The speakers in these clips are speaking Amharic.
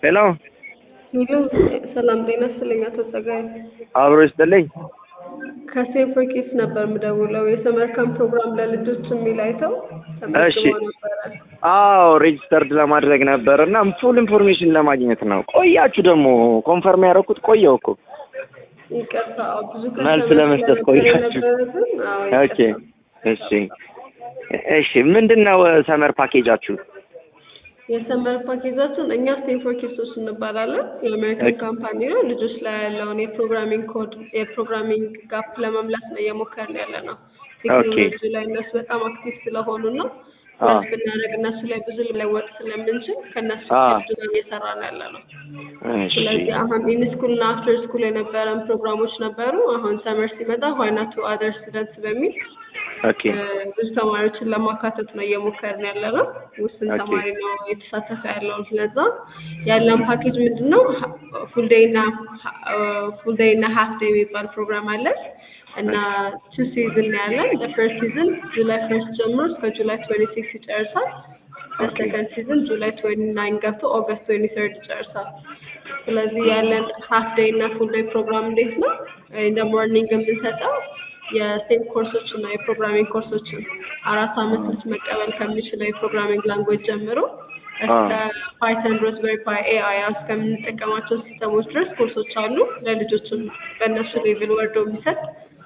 ሄሎ ሄሎ ሰላም ጤና ይስጥልኝ አቶ ጸጋዬ። አብሮ ይስጥልኝ። ከሴፍ ፎር ኪድስ ነበር የምደውለው የሰመር ካምፕ ፕሮግራም ለልጆች የሚል አይተው እሺ። ተመዝግበው ነበረ። አዎ ሬጅስተርድ ለማድረግ ነበር እና ፉል ኢንፎርሜሽን ለማግኘት ነው። ቆያችሁ ደግሞ ኮንፈርም ያደረኩት ቆየው እኮ። ይቅርታ አዎ፣ ብዙ መልስ ከስተመር ለመስጠት ስለነበር ቆያችሁ። የነበረብን፣ አዎ፣ ኦኬ ይቅርታ። እሺ እሺ። ምንድን ነው ሰመር ፓኬጃችሁ? የሰመር ፓኬጃችን እኛ ሴፍ ፎር ኪድሶች እንባላለን። የአሜሪካን ኦኬ። ካምፓኒ ነው። ልጆች ላይ ያለውን የፕሮግራሚንግ ኮድ የፕሮግራሚንግ ጋፕ ለመምላት ነው እየሞከርን ያለ ነው። ቴክኖሎጂ ላይ እነሱ በጣም አክቲቭ ስለሆኑ ነው አዎ። መልስ ብናደርግ እነሱ ላይ ብዙ ለወጥ ስለምንችል ከእነሱ አዎ። ጋር ብዙ እየሰራን ያለ ነው። እሺ ስለዚህ አሁን ኢን ስኩል እና አፍተር ስኩል የነበረን ፕሮግራሞች ነበሩ። አሁን ሰመር ሲመጣ ዋይና ቱ አደር ስቱደንትስ በሚል ኦኬ እ፣ ብዙ ተማሪዎችን ለማካተት ነው እየሞከርን ያለ ነው። ውስን ኦኬ። ተማሪ ነው የተሳተፈ ያለው። ስለዛ ያለን ፓኬጅ ምንድን ነው? ፉል ዴይ እና ፉል ዴይ እና ሀፍ ዴይ የሚባል ፕሮግራም አለን እና ቱ ሲዝን ነው ያለን። በፈርስት ሲዝን ጁላይ ፈርስት ጀምሮ እስከ ጁላይ ትዌንቲ ሲክስ ይጨርሳል። በሰከንድ ሲዝን ጁላይ ትዌንቲ ናይን ገብቶ ኦገስት ትዌንቲ ተርድ ይጨርሳል። ስለዚህ ያለን ሀፍ ዴይ እና ፉል ዴይ ፕሮግራም እንዴት ነው? እንደ ሞርኒንግ የምንሰጠው የስቴም ኮርሶችን ነው የፕሮግራሚንግ ኮርሶችን አራት አመት ልጅ መቀበል ከሚችለው የፕሮግራሚንግ ላንጉዌጅ ጀምሮ እስከ ፓይተን፣ ሮዝበሪ ፓይ፣ ኤአይ እስከምንጠቀማቸው ሲስተሞች ድረስ ኮርሶች አሉ። ለልጆችም በእነሱ ሌቭል ወርዶ የሚሰጥ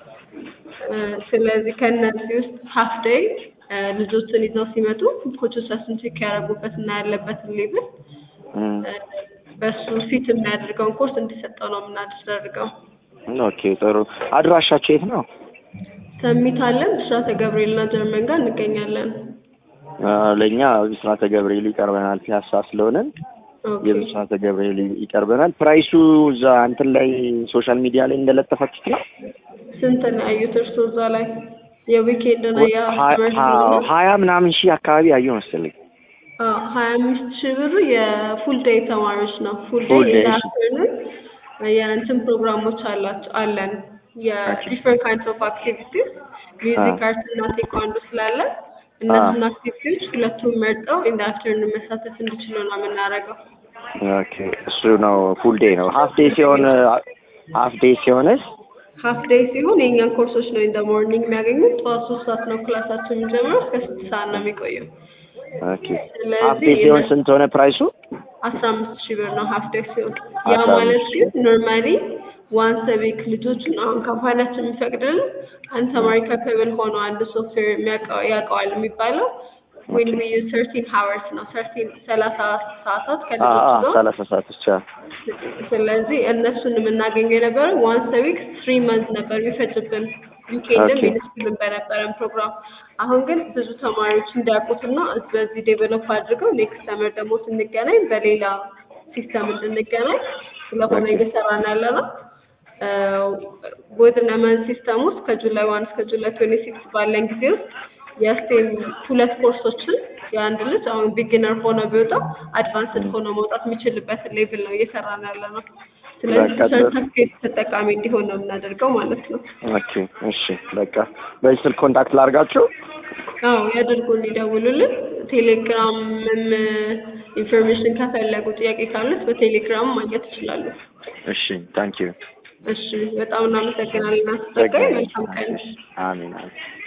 እ፣ ስለዚህ ከእነዚህ ውስጥ ሀፍ ዴይ ልጆችን ይዘው ሲመጡ ኮቾቻችን ቼክ ያደረጉበት እና ያለበትን ሌቭል እም፣ እ፣ በሱ ፊት የሚያደርገውን ኮርስ እንዲሰጠው ነው የምናደርገው። ኦኬ ጥሩ። አድራሻችሁ የት ነው? ሰሚት አለን ብስራተ ገብርኤልና ጀርመን ጋር እንገኛለን። አ፣ ለእኛ ብስራተ ገብርኤል ይቀርበናል። ፒያሳ ስለሆነን ኦኬ። የብስራተ ገብርኤል ይቀርበናል። ፕራይሱ እዛ እንትን ላይ ሶሻል ሚዲያ ላይ እንደለጠፋችሁት ነው? ስንት ነው ያዩት እርስዎ እዛ ላይ የዊኬንድ እና ሀ- የሰመር ሀ- ስለሆነ? ሀያ ምናምን ሺህ አካባቢ ያየው መሰለኝ። አዎ ሀያ አምስት ሺህ ብሩ የፉል ዴይ ተማሪዎች ነው። ፉል Full ዴይ day፣ እሺ። ኢንዳፍተርኑን የእንትን ፕሮግራሞች አላቸው አለን የዲፍረንት ካይንድስ ኦፍ አክቲቪቲስ ሚውዚክ፣ አርት እና ቴኳንዶ ስላለ እነሱን አክቲቪቲዎች ሁለቱም መርጠው ኢንዳፍተርኑን መሳተፍ እንዲችሉ ነው የምናደርገው። ኦኬ እሱ ነው ፉል ዴይ ነው። ሀፍ ዴይ ሲሆን ሀፍ ዴይ ሲሆንስ ሀፍ ዴይ ሲሆን የእኛን ኮርሶች ነው ኢን ደ ሞርኒንግ የሚያገኙት። ጠዋት ሶስት ሰዓት ነው ክላሳችን የሚጀምረው እስከ ስድስት ሰዓት ነው የሚቆየው። ኦኬ ስለዚህ ሀፍ ዴይ ሲሆን እነ- ስንት ሆነ ፕራይሱ? አስራ አምስት ሺህ ብር ነው ሀፍ ዴይ ሲሆን። ያ አስራ ማለት አምስት ግን ኖርማሊ ዋንስ ዊክ ልጆችን አሁን ካምፓኒያችን የሚፈቅድልን አንድ ተማሪ ካፓብል ሆኖ አንድ ሶፍትዌር የሚያውቀው ያውቀዋል የሚባለው ዌን ዊ ዩዝ ሰርቲን ሀወርስ ነው ሰርቲን ሰላሳ ሰዓታት አ ከልጆች አ ነው። ሰላሳ ሰዓት ብቻ። ስለዚህ እነሱን የምናገኘው የነበረው ዋንስ ዊክ ትሪ መንዝ ነበር የሚፈጅብን ዊኬንድም ኦኬ። ሚኒስኩልም በነበረን ፕሮግራም። አሁን ግን ብዙ ተማሪዎች እንዲያውቁትና በዚህ ዴቨሎፕ አድርገው ኔክስት ሰመር ደግሞ ስንገናኝ በሌላ ሲስተም እንድንገናኝ ስለሆነ ኦኬ። እየሰራን ያለ ነው። ወዝነ መንዝ ሲስተም ውስጥ ከጁላይ ዋን እስከ ጁላይ ትዌንቲ ሲክስ ባለን ጊዜ ውስጥ የስቴም ሁለት ኮርሶችን የአንድ ልጅ አሁን ቢጊነር ሆኖ ቢወጣ አድቫንስድ ሆኖ መውጣት የሚችልበትን ሌቭል ነው እየሰራን ያለ ነው። ስለዚህ በቃ ጥሩ። ሰርተፍኬት ተጠቃሚ እንዲሆን ነው የምናደርገው ማለት ነው። ኦኬ እሺ በቃ በዚህ ስልክ ኮንታክት ላድርጋችሁ። አዎ ያደርጉን፣ ይደውሉልን። ቴሌግራምም ኢንፎርሜሽን ከፈለጉ ጥያቄ ካሉት በቴሌግራም ማግኘት ይችላሉ። እሺ ታንኪዩ። እሺ በጣም እናመሰግናለን። አስተጋይ መልካም ቀን። አሜን አሜን።